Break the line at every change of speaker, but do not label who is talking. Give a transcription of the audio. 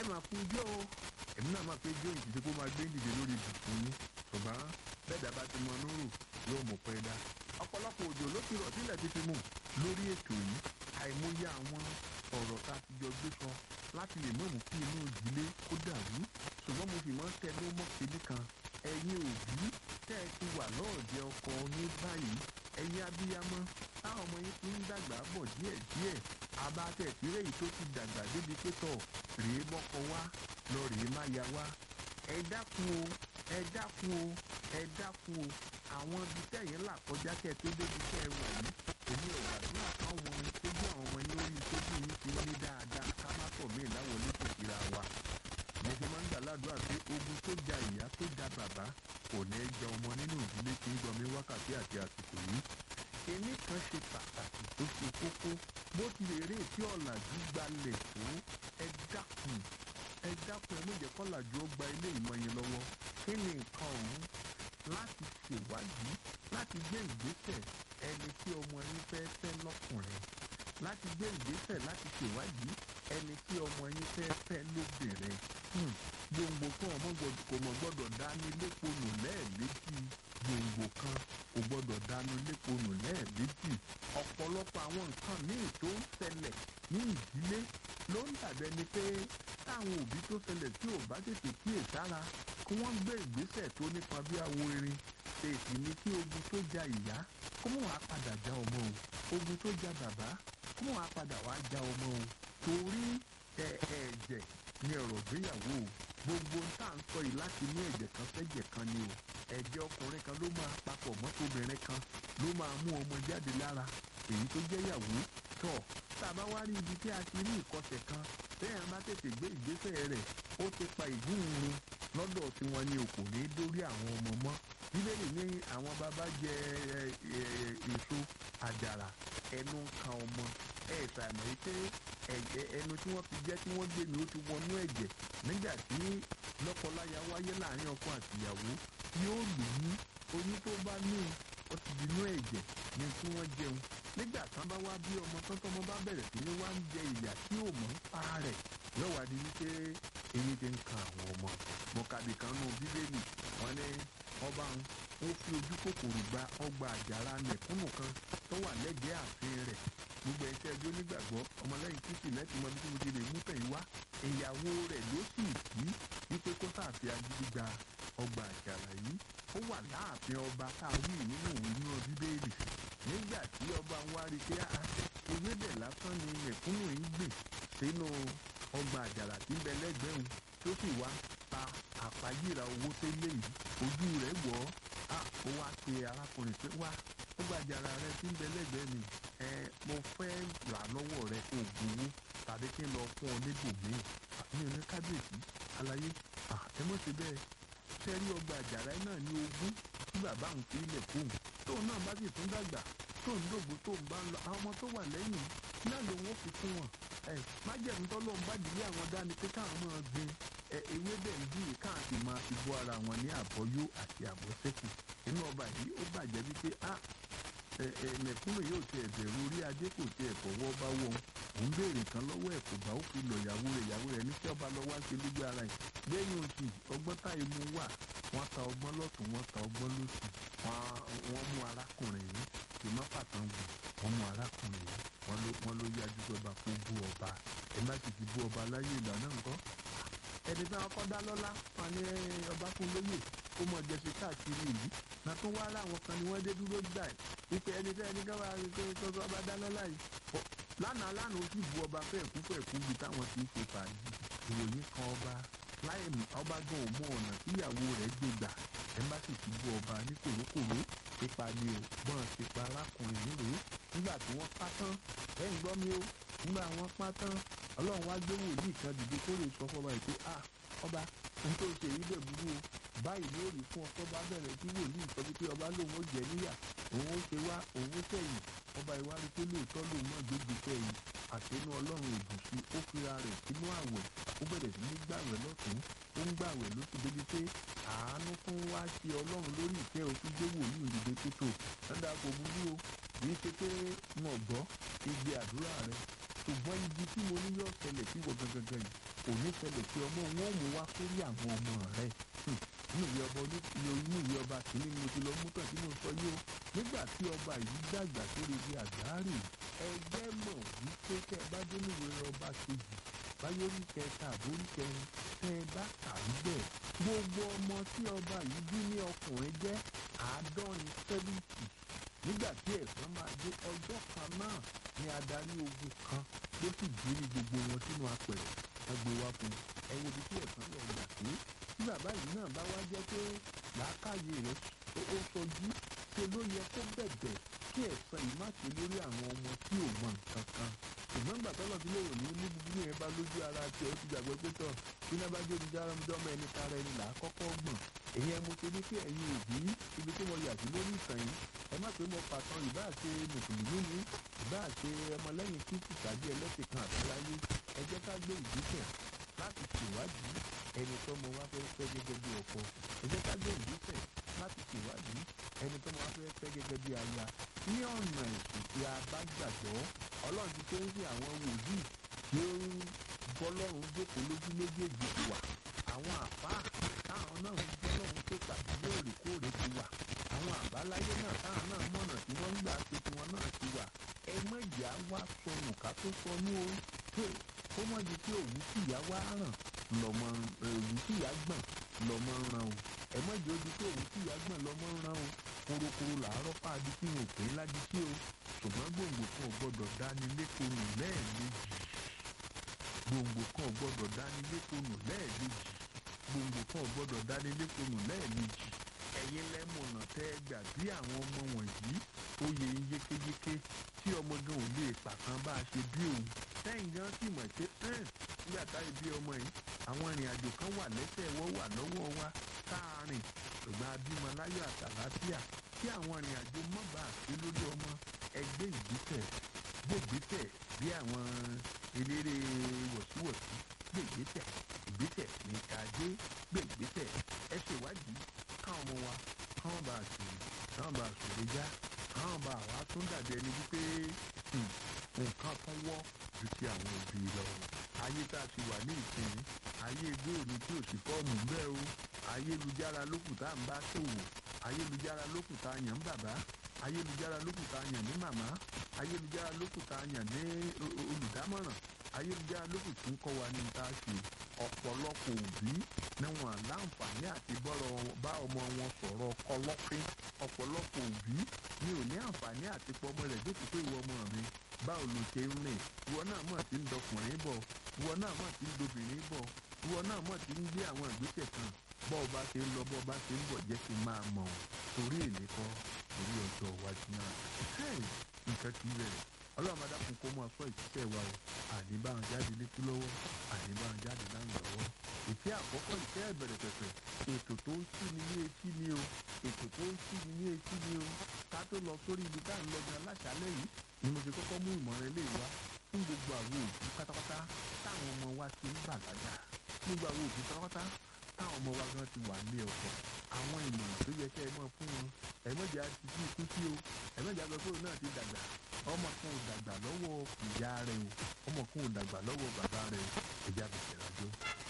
máa kú ijó o èmi náà máa pé ijó ìdíje kó máa gbé dìde lórí ibùsùn yín ṣùgbọ́n bẹ́ẹ̀dá bá ti mọ núrù yóò mọ̀ pẹ́ dá ọ̀pọ̀lọpọ̀ òjò ló ti rọ̀ sílẹ̀ ti fi mú lórí ètò yìí àìmọye àwọn ọ̀rọ̀ tá a ti jọ gbé sọ láti lè mọ̀mú kí inú ìdílé kó dàrú ṣùgbọ́n mo sì mọ́ tẹnu mọ́ kébí kan ẹ̀yin òbí tẹ́ ẹ ti wà lọ́ọ̀dẹ ọkọ ní báyìí ẹ̀yin abiyamọ táwọn ọmọ yín ti ń dàgbà bọ̀ díẹ̀díẹ̀ abatẹ̀tìrẹ́ yìí tó ti dàgbà débi pé tọ̀ rèé mọ́kọ wá lọ rèé má ya wá ẹ dákun o ẹ dákun o ẹ dákun o àwọn ibi tẹ̀yìn là kọjá kẹ́ ẹ tó débi tẹ́ ẹ wà yìí èmi ò gbàdúrà káwọn ojú àwọn ọmọ yín orí tójú yín ti ní dáadáa ká má tọ̀ mí láwọlé kò síra wa mo fi máa ń gbà ládùúrà pé ogun tó ja ìyá tó ja bàbá kò ní í jẹ ọmọ nínú ìdílé tí ń gbọmí wákàtí àti àsìkò yìí kinní kan ṣe pàtàkì tó ṣe kókó bó tilẹ̀ eré tí ọ̀làjú gbalẹ̀ tó ẹ dákun ẹ dákun ẹ méje kọ́làjú ó gba ilé ìmọ̀ yẹn lọ́wọ́ kí ni nǹkan ọ̀hún láti ṣèwádìí láti gbé ìgbésẹ̀ ẹni tí ọmọ yín fẹ́ fẹ́ lọ́kùnrin láti gbé ìgbésẹ̀ láti ṣèwádìí ẹni tí ọmọ yín fẹ́ fẹ́ lóbìnrin gbòǹgbò kan ọmọ kò mọ̀ gbọ́dọ̀ dání léponù lẹ́ẹ̀mejì gbòǹgbò kan kò gbọ́dọ̀ dání léponù lẹ́ẹ̀mejì ọ̀pọ̀lọpọ̀ àwọn nǹkan míì tó ń ṣẹlẹ̀ ní ìdílé ló ń dàbẹ́ ni pé táwọn òbí tó ṣẹlẹ̀ tí ò bá tètè kíyè sára kí wọ́n gbé ìgbésẹ̀ tó nípa bí awo erin èsì ni kí ogun tó ja ìyá kó mọ̀ wá padà já ọmọ o ogun tó ja bàbá kó mọ̀ wá padà wá já ọmọ o torí ẹ̀ẹ̀jẹ̀ ni ọ̀rọ̀ gbéyàwó o gbogbo ń tà ń sọ yìí láti ní ẹ̀jẹ̀ kan sẹ́jẹ̀ kan ni o ẹ̀jẹ̀ ọkùnrin kan ló máa papọ̀ mọ́tòbìnrin kan ló máa mú ọmọ jáde lára èyí tó jẹ́ yàwó tọ̀ tá a bá wá rí ibi tí a ti rí ìkọsẹ̀ kan bẹ́ẹ̀ bá tètè gbé ìgbésẹ̀ rẹ̀ ó ti pa ìgúnrun lọ́dọ̀ tí wọ́n ní o kò ní dórí àwọn ọmọ mọ́ bíbélì ní àwọn bàbá jẹ èso àjàrà ẹnu kan ọmọ ẹ ṣàmì pé ẹ̀jẹ̀ ẹnu tí wọ́n fi jẹ́ tí wọ́n gbé ni ó ti wọnú ẹ̀jẹ̀ nígbà tí lọ́kọláya wáyé láàrin ọkọ àtìyàwó yóò lóyún oyún tó bá ní ó ti dinú ẹ̀jẹ̀ ní tí wọ́n jẹun nígbà tán bá wá bí ọmọ tán tọmọ bá bẹ̀rẹ̀ sí ní wá ń jẹ ìyà tí ò mọ̀ ń pa rẹ̀ lọ́wọ́ adi wípé eyín ti ń kan àwọn ọmọ mọ̀kàbí kan nù bíbélì wọn ní ọba ń ó fi ojú kòkòrò gba ọgbà àjàrà mẹ̀kúnnù kan tó wà lẹ́gbẹ̀ẹ́ ààfin rẹ̀ gbogbo ẹ̀ṣẹ́ ẹjọ́ nígbàgbọ́ ọmọlẹ́yìn kristi lẹ́tì mọ́ bí mo ti lè mú tẹ̀yìn wá ìyàwó rẹ̀ ló sì kí wípé kó sáàfi agídí gba ọgbà àjàrà yìí ó wà láàfin ọba káwí nínú òwe ní ọ bíbélì nígbà tí ọba ń wá rí pé ewébẹ̀ lásán ni mẹ̀kúnnù ń gbìn sínú ọgbà àjàrà tí ń bẹ lẹ́gbẹ̀ẹ́ òun tó sì wá ta àpáyíra owó tó lé yìí ojú rẹ̀ wọ̀ ọ́ ó wá pe arákùnrin pé wá ọgbà àjàrà rẹ tí ń bẹ lẹ́gbẹ̀ẹ́ mi ẹ mo fẹ́ rà lọ́wọ́ rẹ kó gbowó tàbí kí n lọ fún ọ níbòmíì mi ò ní kábíyèsí àlàyé ẹ mọ̀ sí bẹ́ẹ̀ sẹ́rí ọgbà àjàrà náà ní ogún tí bàbá òun fi ilẹ̀ fóun tóun náà bá sì tún dàgbà tóun dògbò tóun bá ń lọ àwọn ọmọ tó wà lẹ́yìn náà lòun ó fi fún wọn ẹ májẹ̀mú tọ́lọ́run bá dìlé àwọn dání pé káwọn máa gbin ẹ ewébẹ̀ ń bí káwọn sì máa fi bọ́ ara wọn ní àbọ́yó àti àbọ́sẹ́kù inú ọba yìí ó bàjẹ́ wípé a mẹ̀kúnnù yóò ti ẹ̀bẹ̀rù orí adé kò ti ẹ̀fọwọ́ bá wọ̀ òun béèrè kan lọ́wọ́ ẹ̀ kò bá ó fi lọ ìyàwó rẹ̀ ìyàwó rẹ̀ ní tí ọba lọ wá sí lójú ara ẹ̀ lẹ́yìn oṣù ọgbọ́n táyé mu wà wọ́n ta ọgbọ́n lọ́tún wọ́n ta ọgbọ́n lọ́sì wọ́n mú arákùnrin yìí kì má pàtàn wù wọ́n mú arákùnrin yìí wọ́n ló wọ́n ló yájú sọba kó bú ọba ẹ má sì ti bú ọba láyé ìgbà náà nǹkan ẹni tí wọn kọ́ dá lọ́lá wọn ní ọba fún lóyè ó mọ̀ jẹ́sí káàkiri ìlú na tún wá láwọn kan ni wọ́n dé dúró gbà ẹ̀ wípé ẹni tẹ́ ẹni káwá tó ọba dá lọ́lá yìí lánàá lánàá ó sì bu ọba fẹ́ẹ̀kú fẹ́ẹ̀kú bí táwọn ti ń ṣe fàájì ìròyìn kan ọba láì ọba gan ò mọ ọ̀nà tíyàwó rẹ̀ gbé gbà ẹ̀mbásì ti bú ọba ní kòrókòró pípa ni ò gbọ́n ti pa arákùnrin nílùú nígbà tí wọ́n pa tán ẹ̀ ń gbọ́ mi o nígbà wọ́n pa tán ọlọ́run wá gbé wòlíì kan dìde kó lè sọ fọba yìí pé a ọba n tó ṣe yìí dẹ̀ burú o báyìí ló rí fún ọkọ bá bẹ̀rẹ̀ tí wòlíì sọ pé ọba lòun ó jẹ níyà òun ó ṣe wá òun ó sẹ́yìn ọba ìwárí pé lóòótọ́ lòun náà gbégbé sẹ́yìn àtẹnu ọlọ́run ìbùsí ó fira rẹ̀ sínú àwẹ̀ ó bẹ̀rẹ̀ sí ní gbàwẹ̀ lọ́tún ó ń gbàwẹ̀ lóṣù débi pé àánú fún wá sí ọlọ́run lórí ìfẹ́ òfin gbé wòlíì ìdìde tó tò lọ́dà kò burú o kì í ṣe pé wọn gbọ́ igbe àdúrà rẹ̀ ṣùgbọ́n ibi tí mo ní yóò ṣẹlẹ̀ sí wọ gangan yìí kò ní ṣẹlẹ̀ sí ọmọ wọn ò mú wá sórí àwọn ọmọ rẹ̀ inú ìwé ọba inú ìwé ọba kìíní ni mo ti lọ mú tàn tí mo sọ yìí o nígbà tí ọba yìí dàgbà sórí ibi àgbáàrè ẹgbẹ́ mọ̀ wípé tẹ́ ẹ bá dé ní ìwé ọba kejì báyọ̀rí kẹta àbórí kẹrin tẹ́ ẹ bá kà í bẹ̀ gbogbo ọmọ tí ọba yìí bí ní ọkùnrin jẹ́ àádọ́rin sẹ́fìtì nígbà tí ẹ̀san máa dé ọjọ́ kan náà ni adarí ogun kan ló sì jírí gbogbo wọn sínú apẹ̀rẹ̀ ẹgbẹ́ wa fún ẹ wo ibi tí ẹ̀san lọ gbà pé tí bàbá yìí náà bá wá jẹ́ pé làákàyè rẹ̀ ó sojú ṣe ló yẹ kó bẹ̀bẹ̀ kí ẹ̀san yìí má ṣe lórí àwọn ọmọ tí ò mọ nǹkan kan ṣùgbọ́n gbà tọ́lọ̀ tí lóòrò ní ní búburú yẹn bá lójú ara tí ó ti gbàgbé pé tọ̀ bí náà bá jẹ́ olùjára ọmọ ẹni tara ẹni là á kọ́kọ́ gbọ̀n èyí ẹ mo ṣe ní pé ẹ̀yin òbí ibi tí mo yà sí lórí ìtàn yìí ẹ má pé mo pàtàn ìbá àṣe mùsùlùmí ni ìbá àṣe ọmọlẹ́yìn kristu tàbí ẹlẹ́sìn kan àbáláyé ẹ jẹ́ ká gbé ìgbésẹ̀ láti ṣèwádìí ẹni tó mọ wá fẹ́ fẹ́ gẹ́gẹ́ bí ọkọ ẹ jẹ́ ká gbé ìgbésẹ̀ láti ṣèwádìí ẹni tó mọ wá fẹ́ fẹ́ gẹ́gẹ́ bí aya ní ọ̀nà ẹ̀sìn tí a bá gbàgbọ́ ọlọ́run ti tó ń fi àwọn wòlíì tí ó ń bọ́lọ́run jókòó lójú méjèèjì ti wà àwọn àfáà táwọn náà ń bọ́lọ́run tó pàdé lóòrèkóòrè ti wà àwọn àbáláyé náà táwọn náà mọ̀nà tí wọ́n ń gbà pé tiwọn náà ti wà ẹ mọ̀jà wá sọnù ká tó sọnù o pé ó mọ̀ di pé òwú tìyá wá ràn lọ́mọ òwú tìyá gbọ̀n lọ́mọ ràn o ẹ mọ̀jà ó di pé òwú tìyá gbọ̀n lọ́mọ ràn o korokoro làárọ̀ pàdé tí wọn ò pé ládìí sí o ṣùgbọ́n gbòǹgbò kan ò gbọ́dọ̀ dání lékonù lẹ́ẹ̀mejì gbòǹgbò kan ò gbọ́dọ̀ dání lékonù lẹ́ẹ̀mejì gbòǹgbò kan ò gbọ́dọ̀ dání lékonù lẹ́ẹ̀mejì ẹ̀yin lẹ́mọ̀nà tẹ́ ẹ gbà bí àwọn ọmọ wọ̀nyí ó yẹ yékéyéké tí ọmọ gan ò lè pàkan bá a ṣe bí òun sẹ́yìn gan sì mọ̀ pé nígbà táyé bí ọmọ yìí àwọn ìrìn àjò kan wà lẹ́sẹ̀ wọ́n wà lọ́wọ́ wa káàárín ṣùgbọ́n abímọ láyọ̀ àtàlàáfíà kí àwọn ìrìn àjò mọ́ bá a ṣe lórí ọmọ ẹgbẹ́ ìgbésẹ̀ gbègbésẹ̀ bí àwọn eléré wọ̀síwọ̀sí gbègbésẹ̀ ìgbésẹ̀ ní kájé gbègbésẹ̀ ẹ ṣèwádìí káwọn ọmọ wa káwọn bá a ṣòro káwọn bá a ṣòro já káwọn bá wa tún dàbí ẹni wípé nǹkan kan wọ́ ju ti àwọn òbí lọ ayé tá a ti wà ní ìsinyìí ayé góòlù tí ò sí fọ́ọ̀mù bẹ́ẹ̀ o ayélujára lókù tá à ń bá ṣòwò ayélujára lókù tá a yàn ń bàbá ayélujára lókù tá a yàn ní màmá ayélujára lókù tá a yàn ní olùdámọ̀ràn ayélujára lókù tí ń kọ́ wa ní ta ṣe ọ̀pọ̀lọpọ̀ òbí ni wọn láǹfààní àti bọ́rọ̀ bá ọmọ wọn sọ̀rọ̀ kọlọ́fín ọ̀pọ̀lọpọ̀ òbí ni ò ní àǹfààní àti pọ́mọ rẹ̀ dé pípé ìwọ ọmọ mi báwo ló ṣe ń rìn ìwọ náà mọ̀ tí ń dọkùnrin bọ̀ ìwọ náà mọ̀ tí ń dobìnrin bọ̀ ìwọ náà mọ̀ tí ń gbé àwọn ìgbésẹ̀ kan bọ́ ọba ṣe ń lọ bọ́ ọba ṣe ń bọ̀ jẹ́ kí n máa mọ̀ ọ́ torí èlé kọ́ torí ọjọ́ iwájú náà nǹkan ti bẹ̀rẹ̀ ọlọ́run máa dákun kó máa sọ ìṣiṣẹ́ wa o àníbáwọn jáde létí lọ́wọ́ àníbáwọn jáde láyìn lọ́wọ́ ìfẹ́ àkọ́kọ́ ìfẹ́ ìbẹ̀rẹ̀ pẹ̀pẹ̀ ètò tó ń sí ni ní etí ni o ètò tó ń sí ni ní etí ni o ká tó lọ sórí ibi tá à ń lọ gan láṣálẹ́ yìí ni mo ti kọ́kọ́ mú ìmọ̀ràn ilé wa fún gbogbo àwọn òbí pátápátá táwọn ọmọ wa ti ń bàlágà gbogbo àwọn òbí pátápátá táwọn ọmọ wa gan ti wà ní ọkọ̀ àwọn ìmọ̀ràn tó yẹ kẹ́ ẹ mọ̀ fún wọn ẹ̀mọ́jà ti kú ikú sí o ẹ̀mọ́jà gbọ́dọ̀ náà ti dàgbà ọmọ kan ò dàgbà lọ́wọ́ ìyá rẹ̀ o ọmọ kan ò dàgbà lọ́wọ́ bàbá rẹ̀ o ẹ̀já bẹ̀rẹ̀ rájọ́.